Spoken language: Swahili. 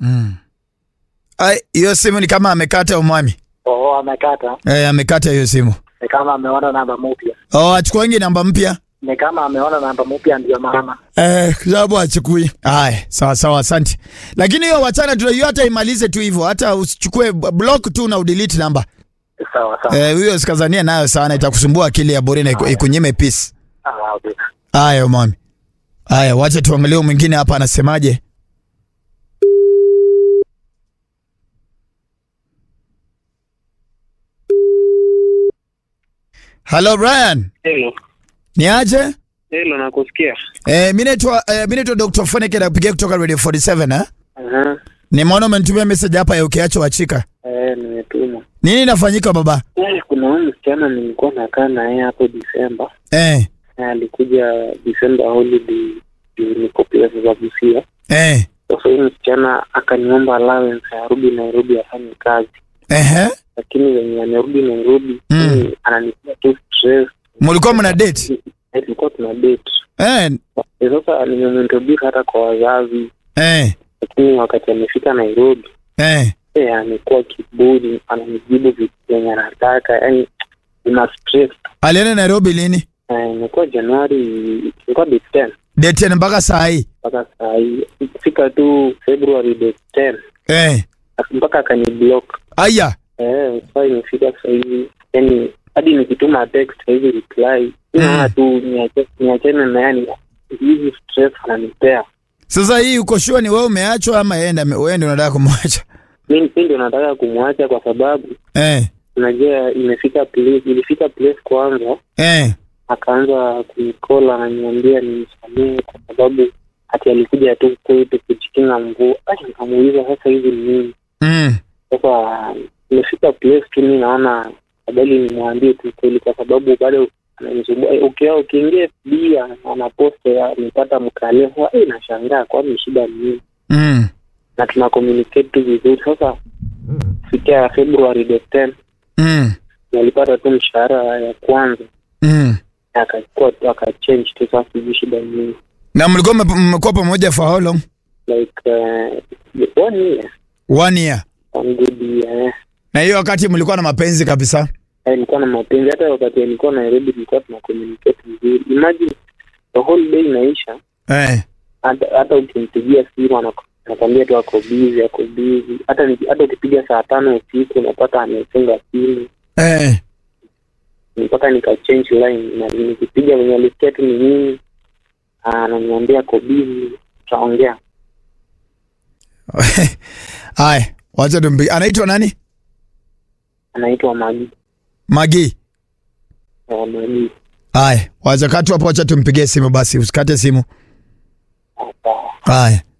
Mm. Ai, hiyo simu ni kama amekata umwami. Oo, amekata. Eh, amekata hiyo simu. Ni kama ameona namba mpya. Oh, achukuangi namba mpya. Ni kama ameona namba mpya ndio maana. Eh, sababu achukui. Haya, sawa sawa, asante. Lakini hiyo wachana tu, hiyo hata imalize tu hivyo, hata usichukue block tu na udelete namba. Sawa sawa. Eh, hiyo sikazania nayo sana, itakusumbua akili ya bure na iku- ikunyime peace. Ah, okay. Haya mami. Haya, wacha tuangalie huyu mwingine hapa anasemaje. Hello Brian. Hello. Ni aje? Hello, nakusikia. Eh, mimi naitwa eh, mimi naitwa Dr. Foneke napigia kutoka Radio 47 eh. Aha. Nimeona umenitumia message hapa ya ukiacho wachika. Eh, nimetuma. Nini inafanyika baba? Eh, kuna huyu msichana nilikuwa nakaa na yeye hapo Disemba. Eh. Eh, alikuja Disemba holiday juu niko place za Busia. Eh. Sasa huyu msichana akaniomba allowance arudi Nairobi afanye kazi, Ehe. lakini wenye amerudi Nairobi Mm. mimi ananipia tu stress. Mulikuwa mna date? Eh, tulikuwa tuna date. Eh. Eh, Sasa nimemwintroduce hata kwa wazazi, Eh. lakini wakati amefika Nairobi Eh. eh, amekuwa kiburi, ananijibu vitu vyenye anataka, yani ina stress. Alienda Nairobi lini? Eh, imekuwa Januari, ilikuwa date 10 Date ni mpaka saa hii. mpaka saa hii ikifika tu February date 10 Eh. mpaka akaniblock. Aya. Eh, saa imefika saa hivi, yani hadi nikituma text hivi reply inaona tu niache- niachane na yani hizi stress ananipea. Sasa hii uko sure ni wewe umeachwa ama yeye ndiye wewe ndio unataka kumwacha? Mi mi ndio nataka kumwacha kwa sababu Eh. unajua imefika place, ilifika place kwanza Eh. akaanza kunikola ananiambia nimsamehe kwa sababu ati alikuja tu kwetu kujikinga mvua. Ai, nikamuuliza sasa hivi ni nini? Mm. Sasa imefika place tu mi naona afadhali nimwambie tu kweli, kwa sababu bado ananisumbua. Eh, Ukia ukiingia FB anapost amepata mkalia, sasa eh, nashangaa kwani shida ni nini? Mm. Na tuna communicate tu vizuri. Sasa fikia February the 10 Mm. nalipata tu mshahara ya kwanza Mm. akachukua tu akachange tu, sasa sijui shida ni nini. Na mlikuwa mme- mmekuwa pamoja for how long? like uh, one year One year. one good year eh. Na hiyo wakati mlikuwa na mapenzi kabisa. Eh, nilikuwa na mapenzi hata wakati nilikuwa Nairobi nilikuwa tuna communicate vizuri imagine the whole day inaisha Eh. hata hata ukimpigia simu anaku- anakwambia tu ako busy ako busy hata niki- hata ukipiga saa tano usiku unapata amefunga simu Eh. mpaka nika change line na nikipiga venye alisikia tu ni nini ananiambia ako busy tutaongea Haya, wacha tumpi. Anaitwa nani? anaitwa Magi Magi. eh, Magi Haya, wacha katu hapo, wacha tumpigie simu basi, usikate simu. Hapa. Haya.